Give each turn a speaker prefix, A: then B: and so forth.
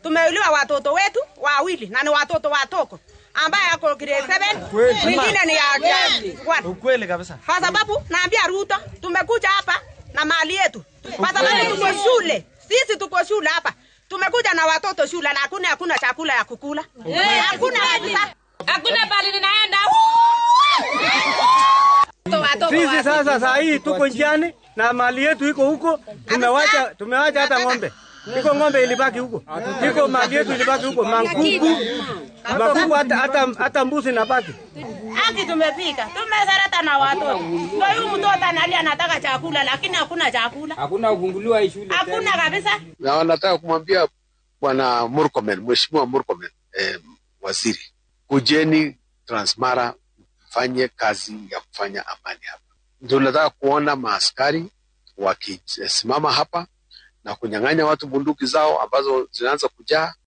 A: tumeuliwa watoto wetu wawili na ni watoto watoko ambaye ako grade 7 mwingine ni ya grade 1
B: Ukweli kabisa.
A: kwa sababu naambia Ruto tumekuja hapa na mali yetu, kwa sababu tuko shule, sisi tuko shule hapa, tumekuja na watoto shule na hakuna hakuna chakula ya kukula, hakuna kabisa.
C: Hakuna pale ninaenda.
B: Sisi sasa saa hii tuko njiani na mali yetu iko huko, tumewacha tumewacha hata ng'ombe. Iko ng'ombe ilibaki huko. Iko mali yetu ilibaki huko, mankuku. Makuku hata hata hata mbuzi nabaki.
A: Haki tumepika, tumezarata na watoto. Ndio huyu mtoto analia anataka chakula, lakini hakuna chakula,
D: Hakuna kufunguliwa hii shule
A: hakuna kabisa.
E: na wanataka kumwambia bwana Murkomen, mheshimiwa Murkomen, eh, waziri, kujeni Transmara mfanye kazi ya kufanya amani hapa. Tunataka kuona maaskari wakisimama hapa na kunyang'anya watu bunduki zao ambazo zinaanza kujaa